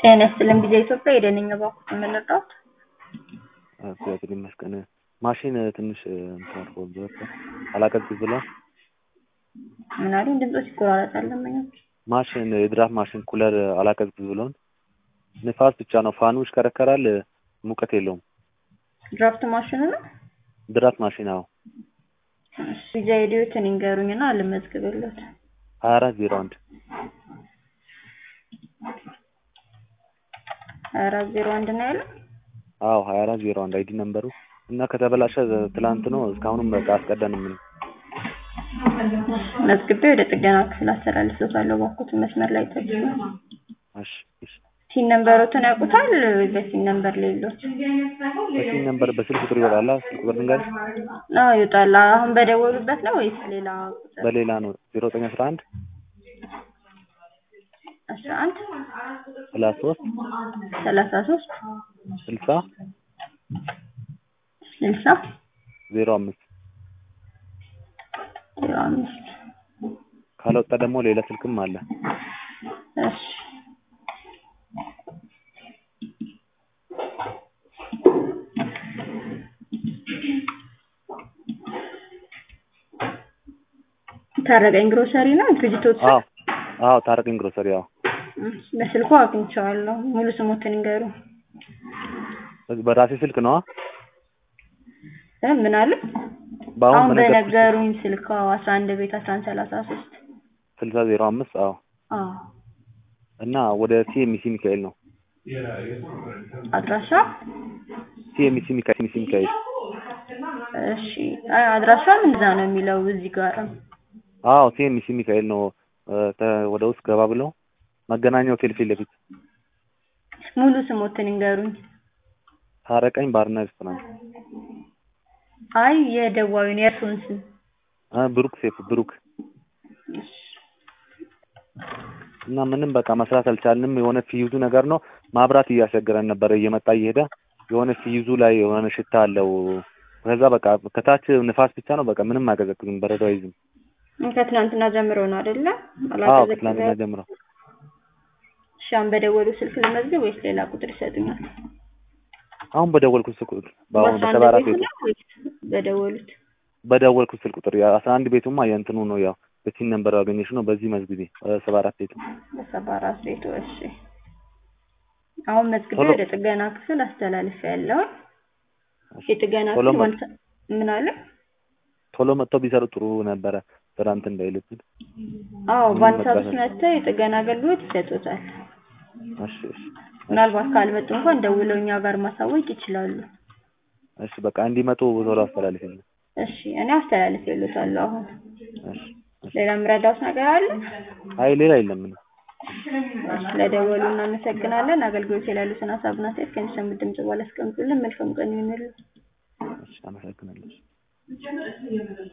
ጤና ይስጥልን ጊዜ ኢትዮጵያ የደነኛ ባንኩ የምንረዳት እግዚአብሔር ይመስገን። ማሽን ትንሽ እንትን አድርጎበት አላቀዝቅዝ ብሏል። ምን አሉኝ? ድምፆች ይቆራረጣል። ለመኞች ማሽን የድራፍት ማሽን ኩለር አላቀዝቅዝ ብሎን ንፋስ ብቻ ነው። ፋኑ ይሽከረከራል፣ ሙቀት የለውም። ድራፍት ማሽኑ ነው። ድራፍት ማሽን አዎ፣ ቪዛ ሄዲዮትን ይንገሩኝና ልመዝግብለት። ሀያ አራት ዜሮ አንድ ሀያ አራት ዜሮ አንድ ነው ያለው። አዎ ሀያ አራት ዜሮ አንድ አይዲ ነምበሩ እና ከተበላሸ ትላንት ነው። እስካሁንም በቃ አስቀደን ምን መዝግቤ ወደ ጥገና ክፍል አስተላልፎታለሁ። ባኩትን መስመር ላይ ተገኘ። እሺ እሺ። ሲን ነምበሮትን ያውቁታል? በሲን ነምበር ሌሎች በሲም ነምበር በስልክ ቁጥር ይወጣላ። ስልክ ቁጥር ልንገርሽ? አዎ ይወጣል። አሁን በደወሉበት ነው ወይስ ሌላ ቁጥር? በሌላ ነው ዜሮ ዘጠኝ አስራ አንድ አስራ አንድ ሰላሳ ሶስት ሰላሳ ሶስት ስልሳ ስልሳ ዜሮ አምስት ዜሮ አምስት ካልወጣ ደግሞ ሌላ ስልክም አለ። እሺ ታረቀኝ ግሮሰሪ ነው ድርጅቶች አዎ አዎ፣ ታረቀኝ ግሮሰሪ አዎ። በስልኩ አግኝቼዋለሁ። ሙሉ ስሞትን ይንገሩ። በራሴ ስልክ ነዋ። እ ምን አለ? በአሁን አሁን በነገርኩሽ በነገሩኝ ስልክ አስራ አንድ ቤት አስራ አንድ ሰላሳ ሶስት ስልሳ ዜሮ አምስት አዎ። አዎ እና ወደ ሲኤምሲ ሚካኤል ነው። አድራሻ ሲኤምሲ ሚካኤል ሲኤምሲ ሚካኤል እሺ አይ አድራሻም እንደዛ ነው የሚለው እዚህ ጋር አዎ ሲኤምሲ ሚካኤል ነው። እ ተ- ወደ ውስጥ ገባ ብለው መገናኛ ሆቴል ፊት ለፊት ሙሉ ስሞትን ይንገሩኝ። ታረቀኝ ባርና ሬስቶራንት አይ የደዋዊን የእርሱን ስም እ ብሩክ ሴፍ ብሩክ እና ምንም በቃ መስራት አልቻልንም። የሆነ ፊዩዙ ነገር ነው ማብራት እያስቸገረን ነበረ እየመጣ እየሄደ የሆነ ፊዩዙ ላይ የሆነ ሽታ አለው። ከዛ በቃ ከታች ንፋስ ብቻ ነው በቃ ምንም አይቀዘቅዝም፣ በረዶ አይዝም። ከትናንትና ጀምሮ ነው አይደለ? አዎ ከትላንትና ጀምሮ እሺ አሁን በደወሉ ስልክ ልመዝግብ ወይስ ሌላ ቁጥር ይሰጡኛል? አሁን በደወልኩት ስልክ ቁጥር በአሁን በአስራ አንድ በሰባ አራት ቤቱ ቤቱ ነው ወይስ በደወሉት? በደወልኩት ስልክ ቁጥር አስራ አንድ ቤቱማ የእንትኑ ነው ያው በሲን ነምበር ያገኘሽ ነው። በዚህ መዝግቤ ሰባ አራት ቤቱ በሰባ አራት ቤቱ እሺ። አሁን መዝግቤ ቶሎ- ወደ ጥገና ክፍል አስተላልፍ ያለውን የጥገና ቶሎ ክፍል መ- ዋንሳ ምን አለ? ቶሎ መጥተው ቢሰሩ ጥሩ ነበረ። ስራ እንትን እንዳይልብን። አዎ ምንም በአንድ ሰዓት መጋፈጥ- ውስጥ መጥተው የጥገና አገልግሎት ይሰጡታል። እሺ እሺ ምናልባት ካልመጡ እንኳን ደውለው እኛ ጋር ማሳወቅ ይችላሉ። እሺ በቃ እንዲመጡ ቶሎ አስተላልፊልኝ። እሺ እኔ አስተላልፍ ይሉታለሁ። አሁን እሺ እሺ። ሌላ የምረዳውት ነገር አለ? አይ ሌላ የለም ምንም። ስለደወሉ እናመሰግናለን። አገልግሎት ላይ ያሉትን ሀሳብና አስተያየት ከሚሰሙት ድምጽ በኋላ አስቀምጡልን። መልካም ቀን ይሁንልን። እሺ አመሰግናለሁ።